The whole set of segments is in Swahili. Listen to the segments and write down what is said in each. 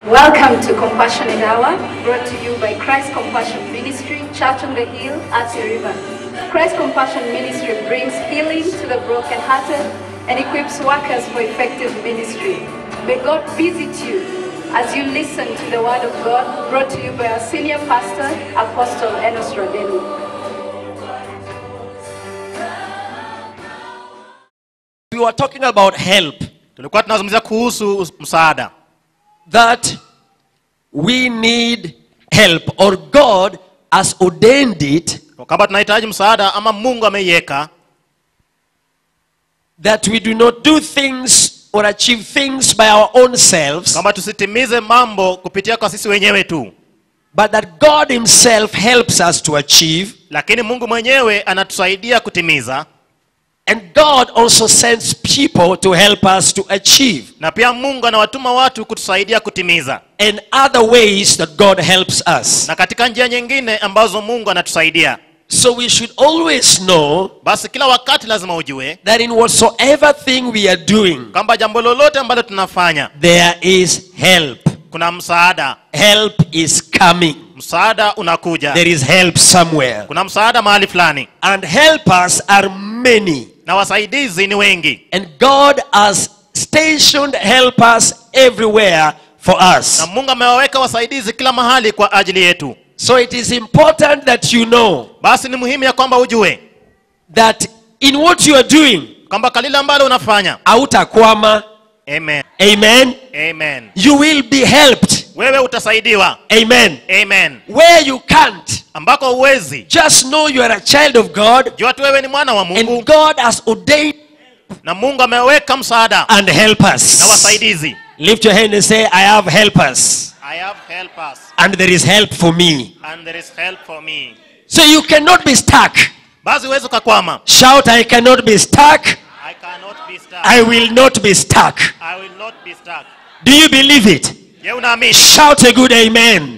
Welcome to Compassionate Hour, brought to you by Christ Compassion Ministry, Church on the Hill at River. Christ Compassion Ministry brings healing to the brokenhearted and equips workers for effective ministry. May God visit you as you listen to the Word of God, brought to you by our senior pastor, Apostle Enos Rodenu. We were talking about help, tulikuwa tunazungumzia kuhusu us- msaada that we need help, or God has ordained it kwamba tunahitaji msaada ama mungu ameiweka that we do not do things or achieve things by our own selves, kwamba tusitimize mambo kupitia kwa sisi wenyewe tu but that God Himself helps us to achieve. lakini mungu mwenyewe anatusaidia kutimiza And God also sends people to help us to achieve. na pia mungu anawatuma watu kutusaidia kutimiza And other ways that God helps us. na katika njia nyingine ambazo mungu anatusaidia So we should always know basi kila wakati lazima ujue that in whatsoever thing we are doing, kwamba jambo lolote ambalo tunafanya there is help. kuna msaada Help is coming. msaada unakuja There is help somewhere. kuna msaada mahali fulani And helpers are many. na wasaidizi ni wengi And God has stationed helpers everywhere for na us. mungu amewaweka wasaidizi kila mahali kwa ajili yetu So it is important that you know basi ni muhimu ya kwamba ujue that in what you are doing, kwamba kalile ambalo unafanya autakwama. amen Amen. amen You will be helped. wewe utasaidiwa Amen. amen Where you can't, ambako uwezi just know you are a child of God jua tu wewe ni mwana wa mungu and God has ordained na mungu ameweka msaada and help na us. wasaidizi Lift your hand and say, I have helpers i have helpers and there is help for me. and there is help for me So you cannot be stuck. basi huwezi ukakwama Shout, I cannot be stuck. i cannot be stuck I will not be stuck. i will not be stuck Do you believe it? je unaamini Shout a good amen.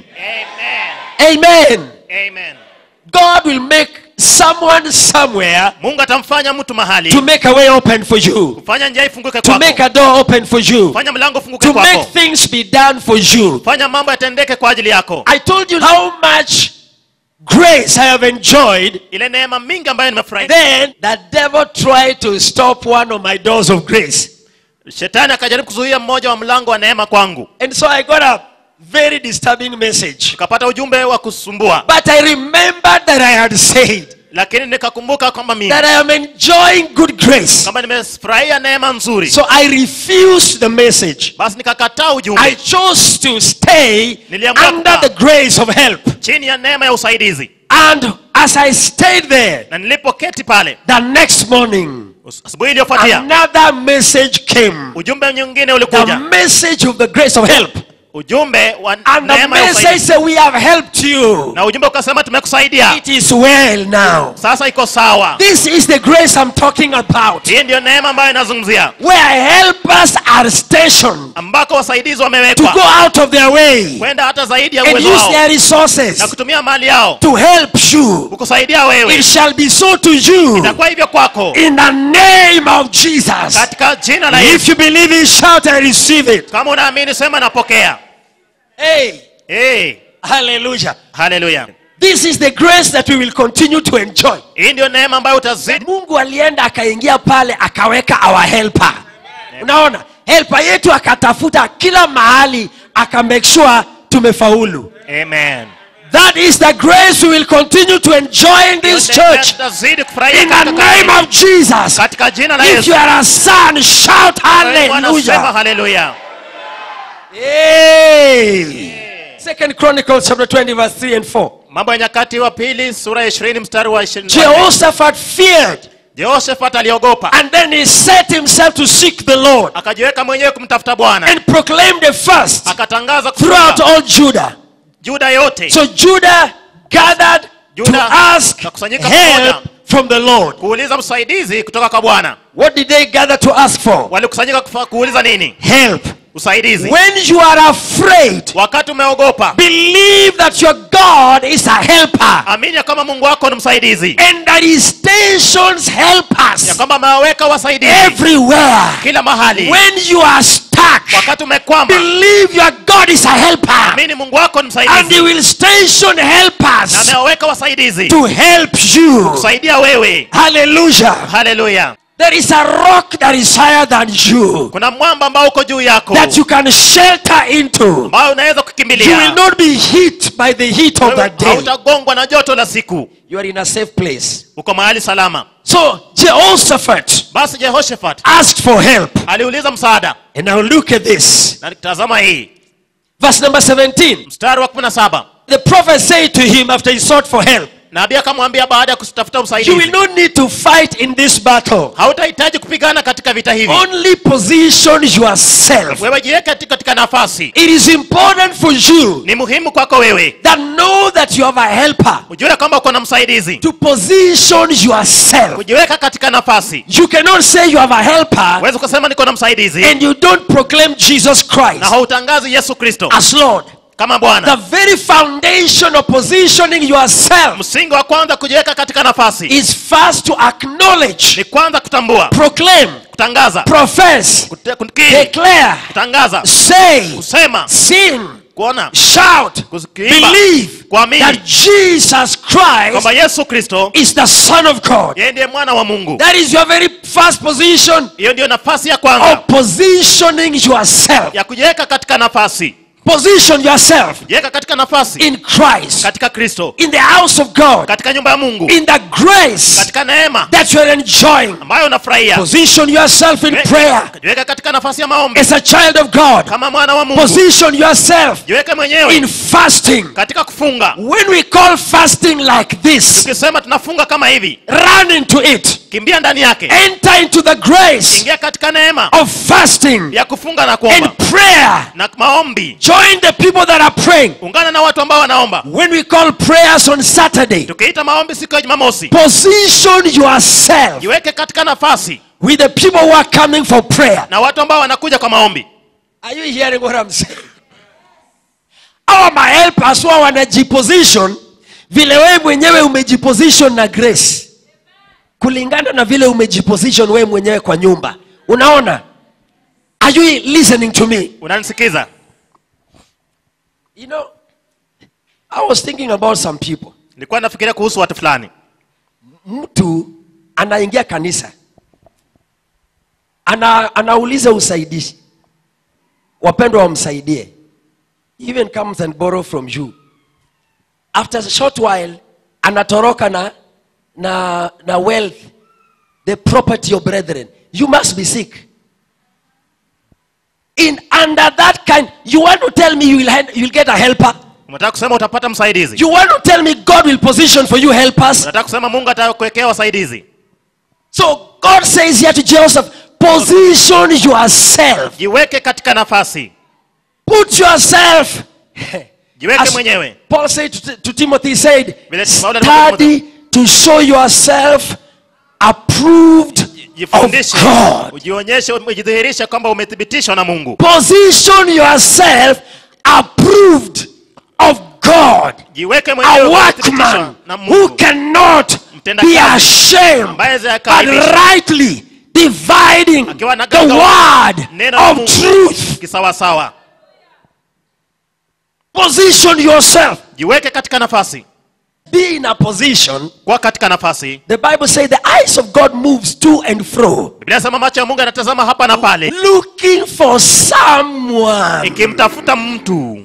amen Amen. amen God will make someone somewhere mungu atamfanya mtu mahali to make a way open for you, fanya njia ifunguke to make kwako a door open for you, fanya mlango ufunguke to make kwako things be done for you. fanya mambo yatendeke kwa ajili yako I told you how much grace I have enjoyed. ile neema mingi ambayo nimefurahi Then the devil tried to stop one of my doors of grace. shetani akajaribu kuzuia mmoja wa mlango wa neema kwangu And so I got a very disturbing message. nikapata ujumbe wa kusumbua But I remembered that I had said lakini nikakumbuka kwamba mimi that I am enjoying good grace. kama nimefurahia neema nzuri So I refused the message. basi nikakataa I ujumbe chose to stay Niliamua under kukaa. the grace of help. chini ya neema ya usaidizi And as I stayed there, na nilipoketi pale the next morning, asubuhi iliyofuatia another message came. ujumbe nyingine The ulikuja message of the grace of help. ujumbe wa And the neema ya message usaidizi said, We have helped you. na ujumbe ukasema tumekusaidia It is well now. sasa iko sawa This is the grace I'm talking about. hii ndiyo neema ambayo inazungumzia Where helpers are stationed ambako wasaidizi to wamewekwa go out of their way kwenda hata zaidi ya and uwezo use wao their resources na kutumia mali yao to help you. kukusaidia wewe It shall be so to you itakuwa hivyo kwako in the name of Jesus. katika jina la If yesu you believe it, shout and receive it. kama unaamini sema napokea Hey, hey, hallelujah. haleluya This is the grace that we will continue to enjoy. hii ndio neema ambayo utazidi Mungu alienda akaingia pale akaweka our helper. Unaona? Helper yetu akatafuta kila mahali aka make sure tumefaulu. amen That is the grace we will continue to enjoy in this Hiyo neema church. tutazidi kufurahia In the katika name kanisa. of Jesus. katika jina la If yesu you are a son, shout Wewe Bwana, sema hallelujah. haleluya Hey. Second Chronicles chapter 20 verse 3 and 4. mambo ya nyakati wa pili sura ya ishirini mstari wa ishirini Jehoshaphat feared jehoshafat aliogopa and then he set himself to seek the Lord akajiweka mwenyewe kumtafuta bwana and proclaimed the first akatangaza throughout kufunga all Judah. juda yote So Judah gathered to Judah ask wakakusanyika help pamoja. from the Lord. kuuliza msaidizi kutoka kwa bwana What did they gather to ask for? walikusanyika kufa- kuuliza nini Help. usaidizi When you are afraid, wakati umeogopa believe that your God is a helper amini ya kwamba mungu wako ni msaidizi and that he stations ya helpers kwamba amewaweka wasaidizi everywhere. kila mahali When you are stuck, stuck, wakati umekwama believe your God is a helper. amini mungu wako ni And he msaidizi will station na helpers amewaweka wasaidizi to help you. kusaidia wewe Hallelujah. haleluya There is a rock that is higher than you kuna mwamba ambao uko juu yako that you can shelter into. ambao unaweza You will kukimbilia not be hit by the heat of the Wewe day. hautagongwa na joto la siku You are in a safe place. uko mahali salama So Jehoshaphat basi jehoshafat asked for help. aliuliza msaada And now look at this. na tazama hii Verse number 17. mstari wa 17 The prophet said to him after he sought for help, nabii akamwambia baada ya kutafuta You will usaidizi not need to fight in this battle. hautahitaji kupigana katika vita hivi Only position yourself. wewe jiweke katika- katika nafasi It is important for you ni muhimu kwako wewe that know that you have a helper ujue kwamba uko na msaidizi to position yourself. kujiweka katika nafasi You cannot say you have a helper huwezi kusema niko na msaidizi and you don't proclaim Jesus na Christ hautangazi yesu kristo as Lord. kama The bwana very foundation of positioning yourself msingi wa kwanza kujiweka katika nafasi is first to acknowledge, ni kwanza kutambua proclaim, kutangaza profess, kute- kukiri declare, kutangaza say, kusema sing, kuona shout, kuimba believe kuamini that Jesus kwamba Christ yesu kristo is the Son of God. yeye ndiye mwana wa mungu That is your very first position hiyo ndiyo nafasi ya kwanza of positioning yourself. ya kujiweka katika nafasi Position yourself jiweka katika nafasi in Christ, katika kristo in the house of God, katika nyumba ya mungu in the grace katika neema that you're enjoying. ambayo unafurahia Position yourself in prayer jiweka katika nafasi ya maombi as a child of God. kama mwana wa mungu Position yourself jiweke mwenyewe in fasting. katika kufunga When we call fasting like this, tukisema tunafunga kama hivi run into it. kimbia ndani yake Enter into the grace ingia katika neema of fasting ya kufunga na and kuomba prayer. na maombi Join the people that are praying. ungana na watu ambao wanaomba When we call prayers on Saturday, tukiita maombi siku ya jumamosi position yourself jiweke katika nafasi with the people who are coming for prayer. na watu ambao wanakuja kwa maombi Are you hearing what I'm saying? Hawa mahelpers huwa wanajiposition vile wewe mwenyewe umejiposition na grace, kulingana na vile umejiposition wewe mwenyewe kwa nyumba. Unaona? Are you listening to me? unanisikiza You know, I was thinking about some people. nilikuwa nafikiria kuhusu watu fulani Mtu anaingia kanisa ana, anauliza usaidizi, wapendwa wamsaidie, He even comes and borrow from you. After a short while anatoroka na, na, na wealth, the property of brethren. You must be sick. In under that kind, you want to tell me you will, hand- you will get a helper? unataka kusema utapata msaidizi You want to tell me God will position for you helpers? unataka kusema mungu atakuwekea wasaidizi So God says here to Joseph, position yourself. jiweke katika nafasi Put yourself. jiweke As mwenyewe Paul said to, to Timothy, he said, Vile Paulo alimwambia study to show yourself approved of jifundishe God. ujionyeshe ujidhihirishe kwamba umethibitishwa na mungu Position yourself approved of God. jiweke A mwenyewe umethibitishwa workman na who mungu cannot Mtenda be kazi. ashamed Ambaye but hakaibishwi. rightly dividing Akiwa na the gaga- word neno la of mungu truth. kisawasawa Position yourself. jiweke katika nafasi Be in a position. kuwa katika nafasi The Bible says the eyes of God moves to and fro, biblia inasema macho ya mungu yanatazama hapa na pale looking for someone. ikimtafuta mtu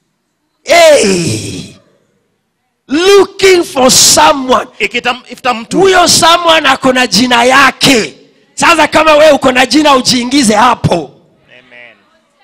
Hey, looking for someone. ikitafuta mtu Huyo someone ako na jina yake. Sasa kama wewe uko na jina ujiingize hapo. Amen.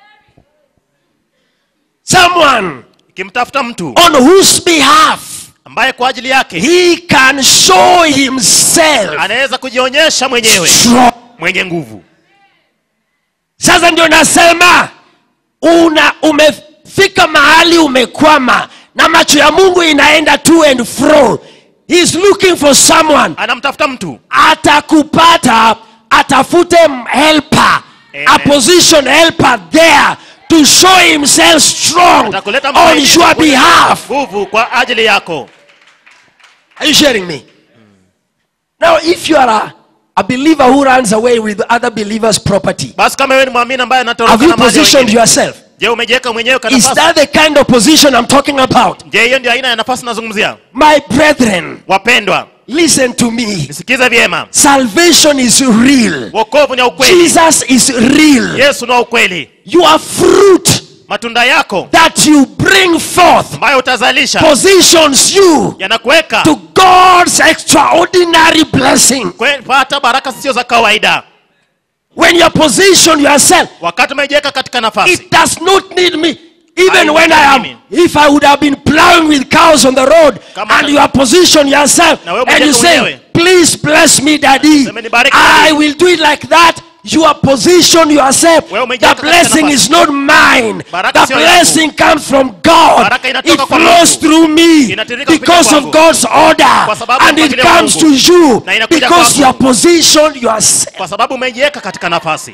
Someone ikimtafuta mtu on whose behalf ambaye kwa ajili yake he can show himself anaweza kujionyesha mwenyewe strong. mwenye nguvu Sasa ndio nasema una umefika mahali umekwama na macho ya Mungu inaenda to and fro. He's looking for someone. anamtafuta mtu Atakupata, atafute helper, Amen. a position helper there to show himself strong atakuleta on msaidizi your kuonyesha behalf. nguvu kwa ajili yako Are you sharing me? Now, if you are a, a believer who runs away with other believers' property. basi kama wewe ni mwamini ambaye Have anatoroka you na mali ya positioned wengine yourself? je umejiweka mwenyewe kwa Is nafasi that the kind of position I'm talking about? je hiyo ndio aina ya nafasi nazungumzia My brethren, wapendwa listen to me. nisikize vyema Salvation is real. wokovu ni wa ukweli Jesus is real. yesu ni wa ukweli Your fruit matunda yako that you bring forth ambayo utazalisha positions you yanakuweka to God's extraordinary blessing. kupata baraka sio za kawaida When you position yourself, wakati umejiweka katika nafasi it does not need me. Even I when I am, need if I would have been plowing with cows on the road Kama and na- you have positioned yourself Na wewe and you umejiweka say, mwenyewe. please bless me, daddy, Sema nibariki, I daddy. will do it like that. You are positioned yourself. Wewe The umejiweka katika blessing nafasi. is not mine. Baraka The sio yako. blessing comes from God. Baraka inatoka It kwa flows Mungu. through me Inatiririka because kupitia of kwangu. God's order. Kwa sababu ya And it mpangilio wa comes to Mungu. you Na inakuja because kwako. you are positioned yourself. kwa sababu umejiweka katika nafasi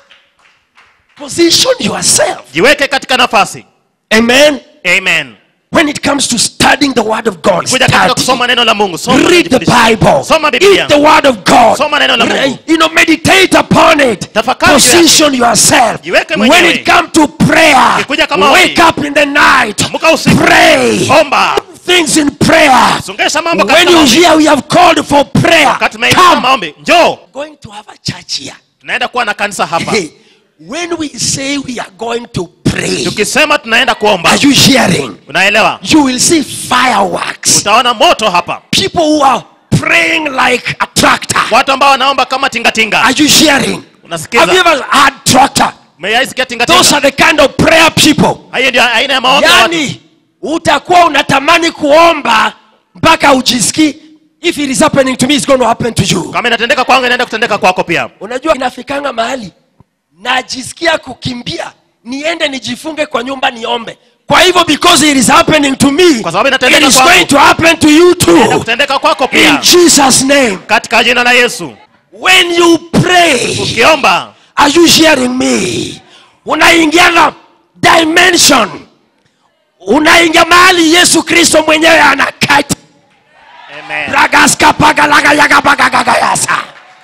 Position yourself. jiweke katika nafasi Amen. amen When it comes to studying the word of God, kuja katika study. kusoma neno la mungu soma Read the jifundishe. Bible. soma biblia Eat the word of God. Soma neno la Mungu. You know, meditate upon it. Tafakari juu yake. Position yourself. Jiweke When mwenyewe. it comes to prayer, Ikikuja kama wake ombi. up in the night. Amka usiku. Pray. omba Things in prayer. songesha mambo When katika you maombi hear we have called for prayer, wakati tumeita come. maombi njoo Going to have a church here. tunaenda kuwa na kanisa hapa Hey, when we say we are going to pray, tukisema tunaenda kuomba are you hearing? unaelewa You will see fireworks. utaona moto hapa People who are praying like a tractor. watu ambao wanaomba kama tingatinga Are you hearing? Have you unasikiza ever had tractor? umeyaisikia Those tingatinga are the kind of prayer people. hiyo ndio aina ya maombi ya watu Yani utakuwa unatamani kuomba mpaka ujisikii if it is happening to me it's going to happen to you. kama inatendeka kwangu inaenda kutendeka kwako pia Unajua inafikanga mahali najisikia kukimbia niende nijifunge kwa nyumba niombe. Kwa hivyo because it is happening to me, Kwa sababu it inatendeka is kwangu. going to happen to you inaenda too. kutendeka kwako In pia Jesus name. katika jina la yesu When you pray, ukiomba Are you hearing me? Unaingia na dimension, unaingia mahali Yesu Kristo mwenyewe anakati Amen. ragaskapagalaga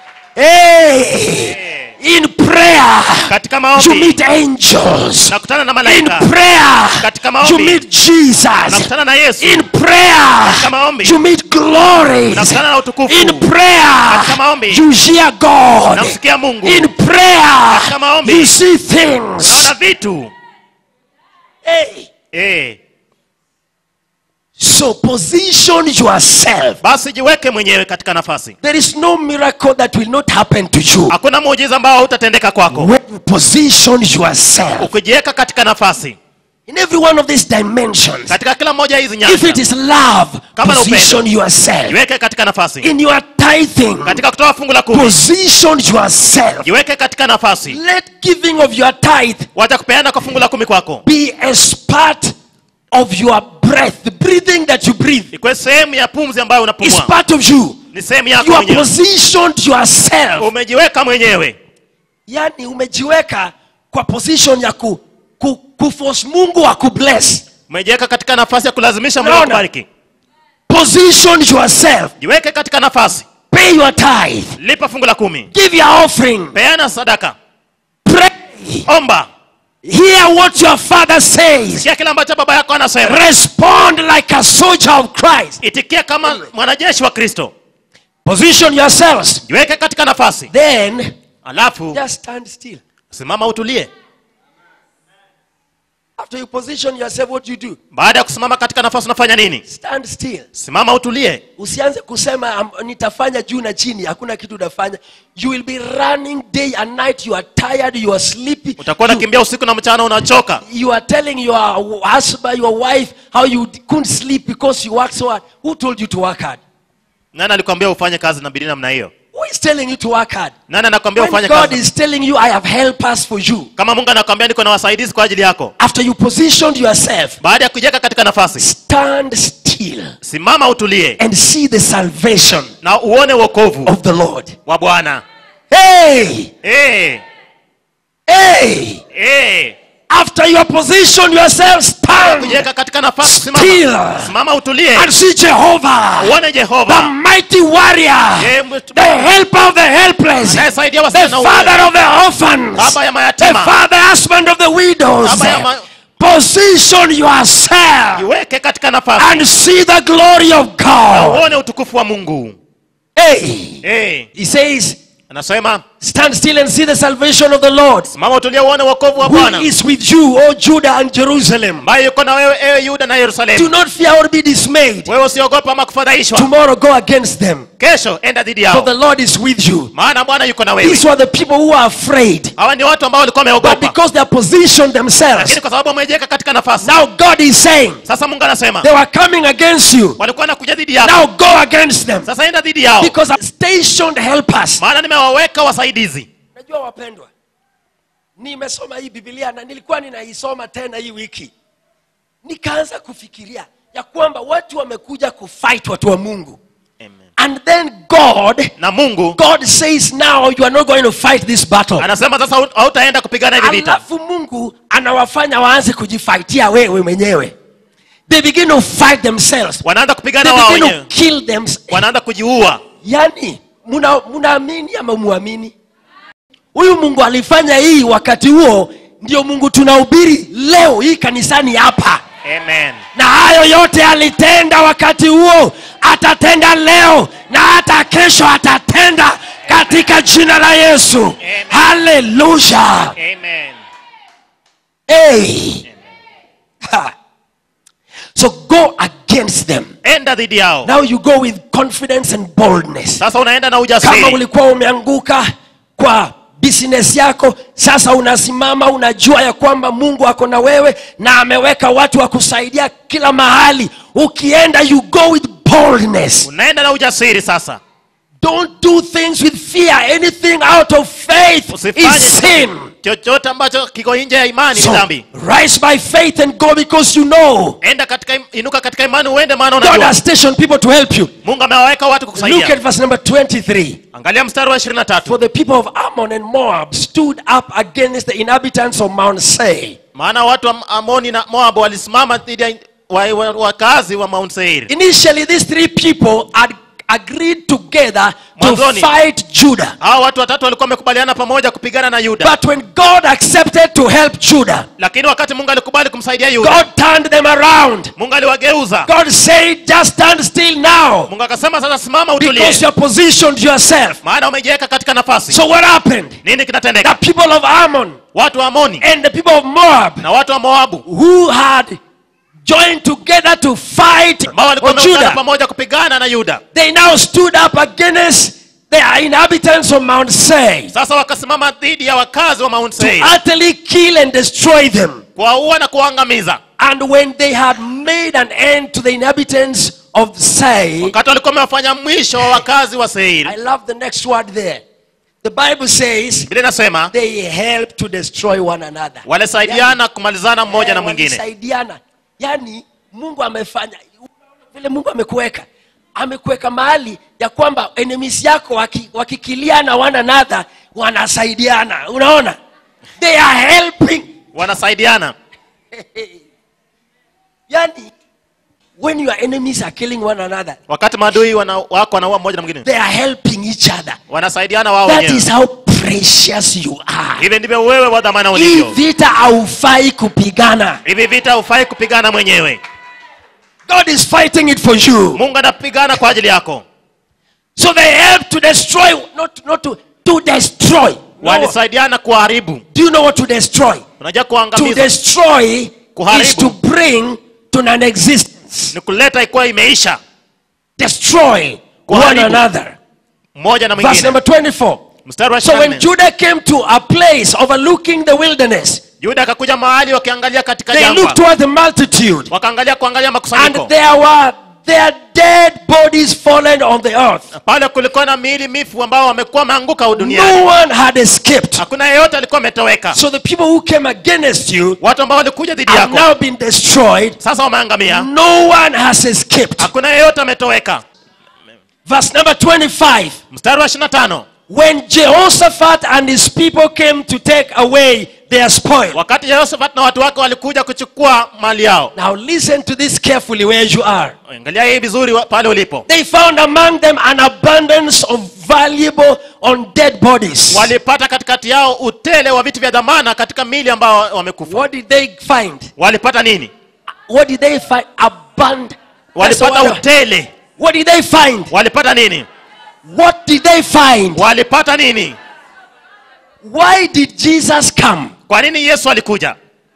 Hey, in prayer katika you maombi meet angels. nakutana na In malaika prayer Katika you maombi. meet Jesus. nakutana na yesu In prayer Katika maombi. you meet glories. nakutana na utukufu In prayer Katika maombi. you hear God. namsikia mungu In prayer, Katika maombi. you see things. naona vitu Hey. eh. So position yourself. basi jiweke mwenyewe katika nafasi There is no miracle that will not happen to you hakuna muujiza ambao hautatendeka kwako when you position yourself ukijiweka katika nafasi in every one of these dimensions. katika kila moja ya hizi If it nyanja is love, Kama na position yourself. jiweke katika nafasi In your tithing, katika kutoa fungu la kumi position yourself. jiweke katika nafasi Let giving of your tithe wacha kupeana kwa fungu la kumi kwako be as part of your breath. The breathing that you breathe ikuwe sehemu ya pumzi ambayo is unapumua part of you. ni sehemu yako You are mwenyewe positioned yourself. umejiweka mwenyewe yani umejiweka kwa position ya ku, ku, kuforce mungu akubless umejiweka katika nafasi ya kulazimisha mungu Naona. akubariki position yourself jiweke katika nafasi pay your tithe lipa fungu la kumi give your offering peana sadaka pray omba hear what your father says sikia kile ambacho baba yako anasema respond like a soldier of christ itikia kama mwanajeshi wa kristo position yourselves jiweke katika nafasi then alafu just stand still simama utulie after you position yourself what you do baada ya kusimama katika nafasi unafanya nini stand still simama utulie usianze kusema um, nitafanya juu na chini hakuna kitu utafanya you will be running day and night you are tired you are sleepy utakuwa you, unakimbia usiku na mchana unachoka you are telling your husband your wife how you couldn't sleep because you work so hard who told you to work hard nani alikwambia ufanye kazi na bidii namna hiyo who is telling you to work hard nani anakwambia when ufanye god kazi is telling you i have helpers for you kama mungu anakwambia niko na wasaidizi kwa ajili yako after you positioned yourself baada ya kujiweka katika nafasi stand still simama utulie and see the salvation na uone wokovu of the lord wa bwana hey Eh, hey eh. after you have positioned yourself stand kujiweka katika nafasi Still. simama simama utulie and see jehovah uone the jehova mighty warrior Yeye mtu- the helper of the helpless anayesaidia the wasio na father uwezo of the orphans baba ya the mayatima father husband of the widows Baba ya ma- position yourself iweke katika nafasi and see the glory of god uone utukufu wa mungu hey hey, he says anasema stand still and see the salvation of the lord simama utulie uone wokovu wa who bwana is with you o judah and jerusalem ambaye yuko na wewe ewe yuda na do yerusalemu not fear or be dismayed wewe usiogopa ama kufadhaishwa tomorrow go against them kesho enda dhidi for yao the lord is with you maana bwana yuko na wewe these were the people who are afraid hawa ni watu ambao walikuwa but wameogopa because they are positioned themselves lakini kwa sababu wamejiweka katika nafasi now god is saying sasa mungu anasema they were coming against you walikuwa nakuja dhidi yako now go against them sasa enda dhidi yao because I'm stationed helpers maana nimewaweka wasaidizi najua wapendwa nimesoma hii biblia na nilikuwa ninaisoma tena hii wiki nikaanza kufikiria ya kwamba watu wamekuja kufight watu wa mungu Amen. and then god na mungu god says now you are not going to fight this battle anasema sasa hau- hautaenda kupigana hivi vita alafu mungu anawafanya waanze kujifaitia wewe mwenyewe they begin to fight themselves wanaanza kupigana they wao begin to wenyewe kill them wanaanza kujiua yani muna- munaamini ama muamini huyu mungu alifanya hii wakati huo ndio mungu tunahubiri leo hii kanisani hapa amen na hayo yote alitenda wakati huo atatenda leo na hata kesho atatenda katika jina la yesu haleluya amen hey. Ha. so go against them enda dhidi yao now you go with confidence and boldness sasa unaenda na kama ujasiri ulikuwa umeanguka kwa business yako sasa unasimama unajua ya kwamba mungu ako na wewe na ameweka watu wa kusaidia kila mahali ukienda you go with boldness unaenda na ujasiri sasa don't do things with fear anything out of faith usifanye is sin chochote ambacho kiko nje ya imani ni so dhambi rise by faith and go because you know enda katika im- inuka katika imani uende maana god unajua has stationed people to help you mungu amewaweka watu look kukusaidia at verse number 23 angalia mstari wa 23 For the people of Ammon and Moab stood up against the inhabitants of Mount Seir. maana watu wa amoni na moabu walisimama dhidi ya wa- wa- wakazi wa mount seir Initially, these three people had agreed together to Mwanzoni. fight Judah. hawa watu watatu walikuwa wamekubaliana pamoja kupigana na yuda But when God accepted to help Judah, lakini wakati mungu alikubali kumsaidia yuda God turned them around. mungu aliwageuza God said, just stand still now mungu akasema sasa simama because utulie you have positioned yourself. maana umejiweka katika nafasi So what happened? nini The kinatendeka people of Ammon watu wa amoni and the people of Moab na watu wa moabu who had joined together to fight ambao walikuwa on wameungana Judah, pamoja kupigana na yuda they now stood up against the inhabitants of Mount Seir sasa wakasimama dhidi ya wakazi wa mount to seir utterly kill and destroy them. kuwaua na kuwaangamiza And when they had made an end to the inhabitants of Seir, wakati walikuwa wamewafanya mwisho wa wakazi wa seir I love the next word there. The Bible says bili nasema they help to destroy one another. walisaidiana kumalizana mmoja na Eh, mwingine walisaidiana. Yani Mungu amefanya vile Mungu amekuweka amekuweka mahali ya kwamba enemies yako waki- wakikiliana one another wanasaidiana unaona they are helping wanasaidiana yani when your enemies are killing one another wakati maadui wana, wako wanaua mmoja na mwingine they are helping each other wanasaidiana wao that wenyewe is how precious you are hivi ndivyo wewe wa dhamana hii ulivyo vita haufai kupigana hivi vita hufai kupigana mwenyewe god is fighting it for you mungu anapigana kwa ajili yako so they help to destroy not, not to, to destroy no. walisaidiana kuharibu do you know what to destroy unajua to kuangamiza destroy Kuharibu. is to bring to non-existence ni kuleta ikuwa imeisha destroy one Kuharibu. another mmoja na verse mwingine number 24 mstari wa so when 24 judah came to a place overlooking the wilderness yuda akakuja mahali wakiangalia katika they jangwa looked toward the multitude wakaangalia kuangalia and makusanyiko there were their dead bodies fallen on the earth pale kulikuwa na miili mifu ambao wamekuwa wameanguka duniani no one had escaped hakuna yeyote alikuwa ametoweka so the people who came against you watu ambao walikuja dhidi have yako now been destroyed sasa wameangamia no one has escaped hakuna yeyote ametoweka verse number 25 mstari wa 25 when Jehoshaphat and his people came to take away their spoil. wakati yehoshafat na watu wake walikuja kuchukua mali yao Now listen to this carefully where you are. angalia hii vizuri wa- pale ulipo They found among them an abundance of valuable on dead bodies. walipata katikati yao utele wa vitu vya dhamana katika mili ambao wamekufa What did they find? walipata nini What did they find? Abundant. walipata utele What did they find? walipata nini What did they find? walipata nini Why did Jesus come? kwa nini yesu alikuja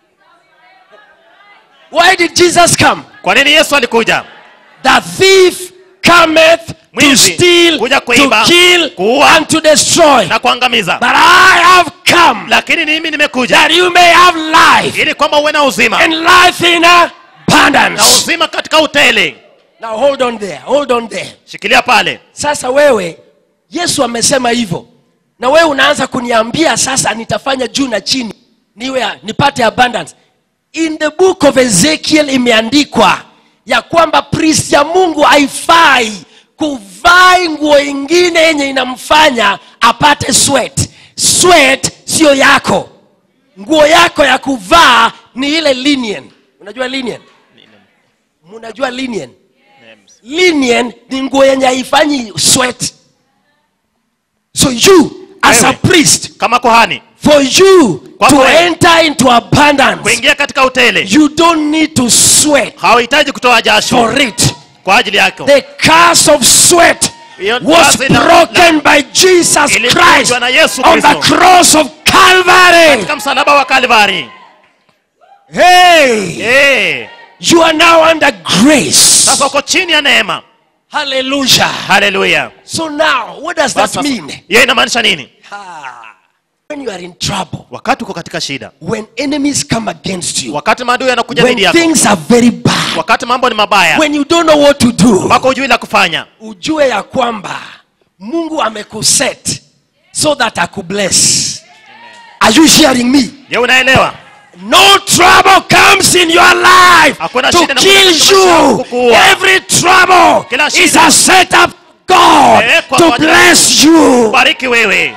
Why did Jesus come? kwa nini yesu alikuja The thief cometh to Mwizi, steal, kuja to kuiba, kill, kuua, and to destroy. na kuangamiza But I have come lakini mimi nimekuja that you may have life ili kwamba uwe na uzima and life in na abundance. uzima katika utele Now hold on there, hold on there. shikilia pale Sasa wewe, Yesu amesema hivyo, na wewe unaanza kuniambia sasa nitafanya juu na chini niwe nipate abundance. In the book of Ezekiel imeandikwa ya kwamba priest ya Mungu haifai kuvaa nguo ingine yenye inamfanya apate sweat. Sweat sio yako, nguo yako ya kuvaa ni ile linen. Unajua linen? Mnajua linen? linen ni nguo yenye haifanyi sweat so you as a Wewe. priest kama kohani for you Kwako to wewe. enter into abundance kuingia katika utele you don't need to sweat hawahitaji kutoa jasho for it kwa ajili yako the curse of sweat Hiyo was kazi la- broken by jesus Ilivunjwa christ na Yesu on the Kristo. cross of calvary katika msalaba wa kalvari hey hey. you are now under grace sasa uko chini ya neema hallelujah haleluya so now what does that Sasa- mean hiyo inamaanisha nini Ah, when you are in trouble wakati uko katika shida when enemies come against you wakati maadui yanakuja when dhidi yako things are very bad wakati mambo ni mabaya when you don't know what to do mpaka ujui la kufanya ujue ya kwamba mungu amekuset so that akubless are you hearing me je unaelewa no trouble comes in your life Hakuna to shida inakuja kill katika maisha yako you kukuua. every trouble Kila is shida. a setup god Imewekwa to kwa ajili ya bless you bariki wewe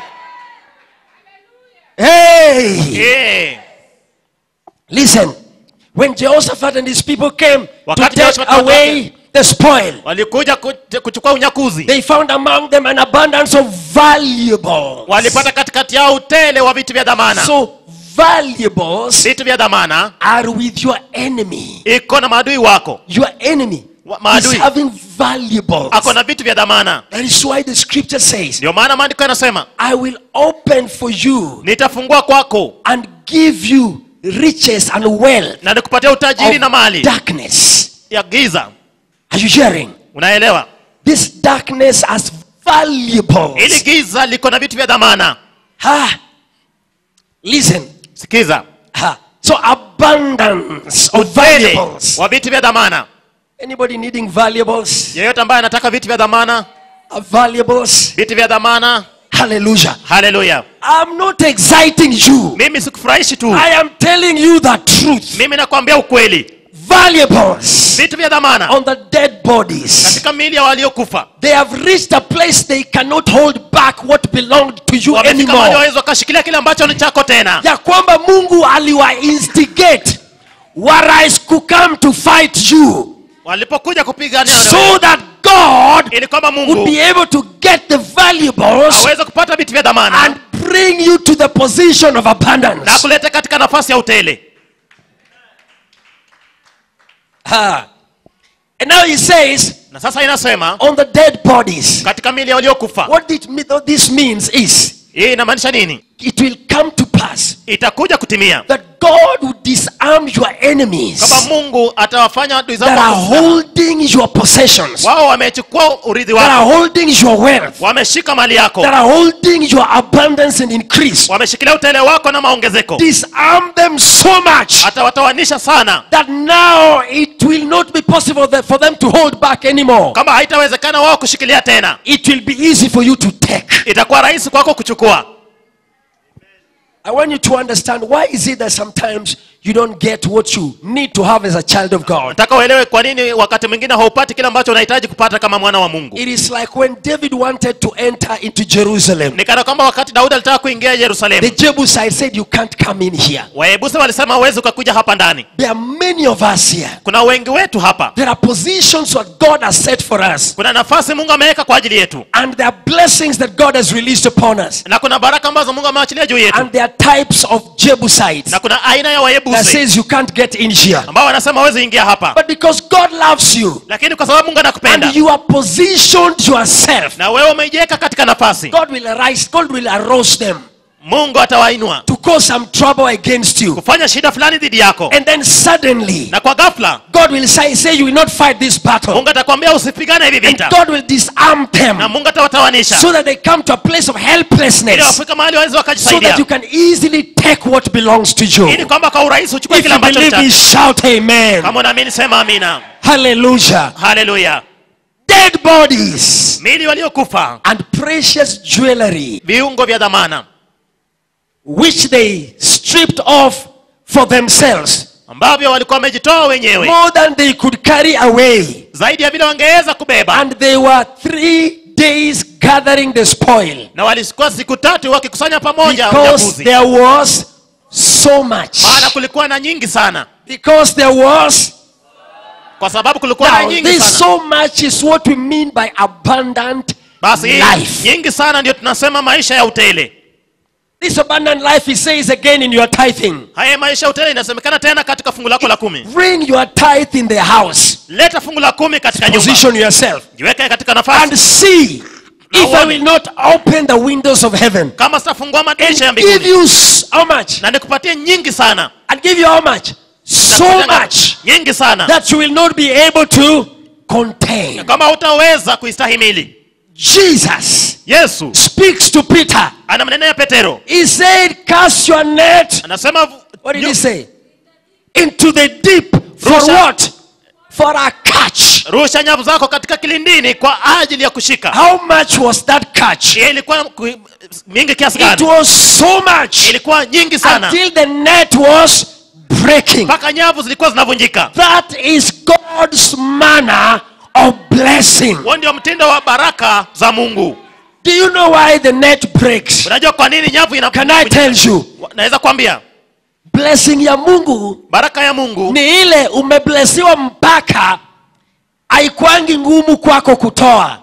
hey hey. Listen, when Jehoshaphat and his people came to Wakati take Jehoshaphat na watu away the spoil, walikuja ku- kuchukua unyakuzi they found among them an abundance of valuables. walipata katikati yao utele wa vitu vya dhamana So valuables vitu vya dhamana are with your enemy. iko na maadui wako Your enemy Wa- is maadui. having valuables. ako na vitu vya dhamana That is why the scripture says, ndio maana maandiko yanasema I will open for you nitafungua kwako and give you riches and wealth na nikupatia utajiri na of mali darkness. ya giza Are you hearing? unaelewa This darkness has ili valuables. giza liko na vitu vya dhamana Ha. Listen. sikiza Ha. So abundance of utele valuables. wa vitu vya dhamana Anybody needing valuables? yeyote ambaye anataka vitu vya dhamana Uh, valuables. vitu vya dhamana Hallelujah. haleluya I'm not exciting you. mimi sikufurahishi tu I am telling you the truth. mimi nakwambia ukweli Valuables vitu vya dhamana on the dead bodies. katika mili ya waliokufa They have reached a place they cannot hold back what belonged to you wamefika mahali anymore. wawezi wakashikilia kile ambacho ni chako tena ya kwamba mungu aliwa instigate warais kukam to fight you walipokuja kupigania so that god ili kwamba would mungu be able to get the valuables aweze kupata vitu vya dhamana and bring you to the position of na abundance kuleta katika nafasi ya utele Ha. and now he says na sasa inasema on the dead bodies katika mili ya waliokufa what it, me- what this means is hii inamaanisha nini it will come to pass itakuja kutimia that god will disarm your enemies kwamba mungu atawafanya adui zako that are wakusana. holding your possessions wao wamechukua urithi that are wako holding your wealth wameshika mali yako that are holding your abundance and increase. wameshikilia utele wako na maongezeko Disarm them so much atawatawanisha sana that now it will not be possible that for them to hold back anymore. kama haitawezekana wao kushikilia tena It will be easy for you to take. itakuwa rahisi kwako kuchukua I want you to understand why is it that sometimes you don't get what you need to have as a child of God. nataka uelewe kwa nini wakati mwingine haupati kile ambacho unahitaji kupata kama mwana wa mungu It is like when David wanted to enter into Jerusalem, ni kana kwamba wakati daudi alitaka kuingia the yerusalemu Jebusites said, You can't come in here. waebuse walisema huwezi ukakuja hapa ndani There are many of us here. kuna wengi wetu hapa There are positions what God has set for us, kuna nafasi mungu ameweka kwa ajili yetu and there are blessings that God has released upon us, na kuna baraka ambazo mungu amewachilia juu yetu and there are types of Jebusites na kuna aina ya that wayebusi says you can't get in here. ambao wanasema hawezi ingia hapa But because God loves you lakini kwa sababu mungu anakupenda and you are positioned yourself, na wewe umejiweka katika nafasi God will arise, God will arouse them mungu atawainua to cause some trouble against you. kufanya shida fulani dhidi yako And then suddenly, na kwa ghafla God will say, say you will not fight this battle. mungu atakwambia usipigane hivi And vita God will disarm them na mungu atawatawanisha so that they come to a place of ili helplessness wafika mahali waweze so that wakajisaidia you can easily take what belongs to you. ili kwamba kwa urahisi uchukue If kile you ambacho believe me, unataka. shout amen. kama unaamini sema amina Hallelujah. haleluya Dead bodies mili waliokufa and precious jewelry viungo vya dhamana which they stripped off for themselves ambavyo walikuwa wamejitoa wenyewe more than they could carry away. zaidi ya vile wangeweza kubeba And they were three days gathering the spoil na walikuwa siku tatu wakikusanya pamoja because unyakuzi there was so much. maana kulikuwa na nyingi sana Because there was kwa sababu kulikuwa na Now, nyingi this sana so much is what we mean by abundant basi hii life. nyingi sana ndio tunasema maisha ya utele This abundant life, he says again in your tithing. haya maisha ya utele inasemekana tena katika fungu lako la kumi Bring your tithe in the house. leta fungu la kumi katika nyumba Position yourself jiweke katika and nafasi see if I will not open the windows of heaven kama sitafungua madirisha ya and give mbinguni you s- how much? na nikupatie nyingi sana And give you how much? So Nitakupatia much nyingi sana that you will not be able to contain. kama hutaweza kuistahimili Jesus yesu speaks to Peter. anamnenea petero He said, Cast your net anasema What did nyu- he say? Into the deep. For Rusha. what? For a catch. rusha nyavu zako katika kilindini kwa ajili ya kushika How much was that catch? Hiyo ilikuwa ku- mingi kiasi It gani was so much ilikuwa nyingi sana until the net was breaking. mpaka nyavu zilikuwa zinavunjika That is God's manner of blessing. huo ndio mtindo wa baraka za mungu Do you know why the net breaks? unajua kwa nini nyavu ina Can I tell you? naweza kwambia Blessing ya Mungu baraka ya mungu ni ile umeblesiwa mpaka haikwangi ngumu kwako kutoa.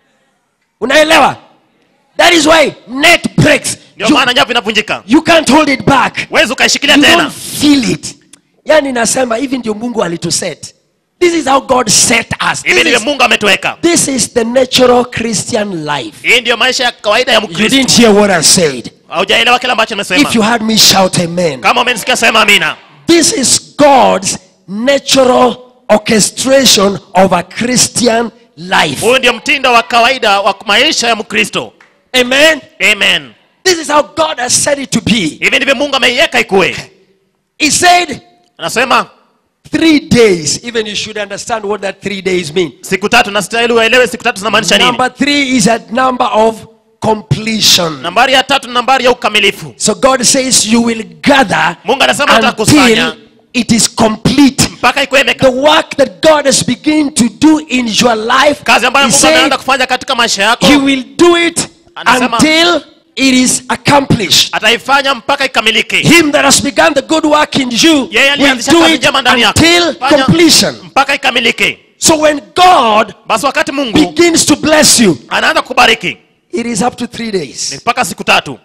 Unaelewa? That is why net breaks. ndio You, maana nyavu inavunjika you can't hold it back. wezi ukaishikilia You tena don't feel it. Yani nasema hivi ndio Mungu alituset. This is how God set us. hivi This ndivyo is, mungu ametuweka this is the natural Christian life. hii ndiyo maisha ya kawaida ya You mkristo didn't hear what I said. haujaelewa kile ambacho nimesema If you heard me shout amen. kama umenisikia sema amina This is God's natural orchestration of a Christian life. huyu ndio mtindo wa kawaida wa maisha ya mkristo Amen. amen This is how God has said it to be. hivi ndivyo mungu ameiweka ikuwe He said anasema three days. Even you should understand what that three days mean. siku tatu na stahili uelewe siku tatu zinamaanisha nini Number three is a number of completion. nambari ya tatu ni nambari ya ukamilifu So God says you will gather mungu anasema utakusanya until it is complete. mpaka ikuwe The imeka work that God has begun to do in your life, kazi ambayo He mungu said ameanza kufanya katika maisha yako He will do it Anasema- until it is accomplished. ataifanya mpaka ikamilike Him that has begun the good work in you Yeye will alianzisha do kazi it njema ndani yako. until Fanya- completion. mpaka ikamilike So when God basi wakati mungu begins to bless you, anaanza kubariki it is up to three ni days. mpaka siku tatu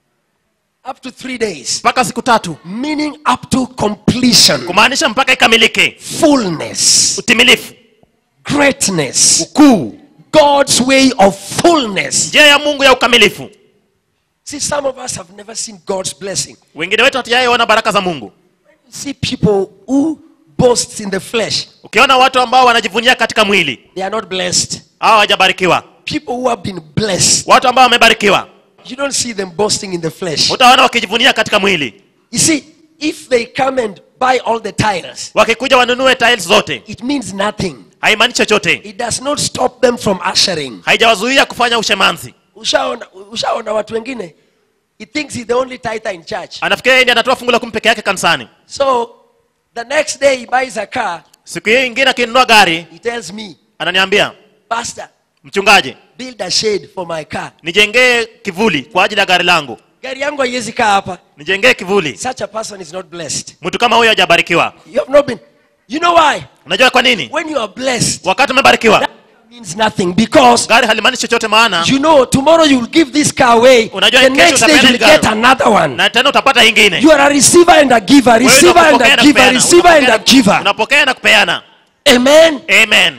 Up to three days. mpaka siku tatu Meaning up to completion, kumaanisha mpaka ikamilike fullness, utimilifu greatness, ukuu God's way of fullness. njia ya mungu ya ukamilifu See, some of us have never seen God's blessing. wengine wetu hatujaaiona baraka za mungu See people who boast in the flesh, ukiona watu ambao wanajivunia katika mwili they are not blessed. hao hawajabarikiwa People who have been blessed, watu ambao wamebarikiwa you don't see them boasting in the flesh. utaona wakijivunia katika mwili You see, if they come and buy all the tires, wakikuja wanunue tiles zote it means nothing. haimaanishi chochote It does not stop them from ushering. haijawazuia kufanya ushemanzi Ushaona, ushaona watu wengine he thinks he's the only tither in church anafikiria yeye ndiye anatoa fungu la kumi peke yake kanisani so the next day he buys a car siku hii ingine akinunua gari he tells me ananiambia pastor mchungaji build a shade for my car nijengee kivuli kwa ajili ya gari langu gari yangu haiwezi kaa hapa nijengee kivuli such a person is not blessed mtu kama huyo hajabarikiwa you have not been you know why unajua kwa nini when you are blessed wakati umebarikiwa that means nothing because gari halimaanishi chochote maana you know tomorrow you will give this car away Unajua the kesho next day utapeana you will gari. get another one na tena utapata ingine you are a receiver and a giver Wewe receiver and unapokea a na giver kupeana. receiver and a Unapokea- giver unapokea na kupeana amen amen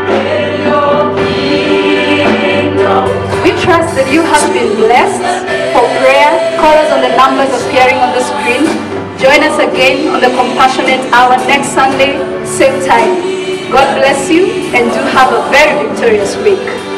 We trust that you have been blessed. For prayer, call us on the numbers appearing on the screen. Join us again on the Compassionate Hour next Sunday, same time. God bless you and do have a very victorious week.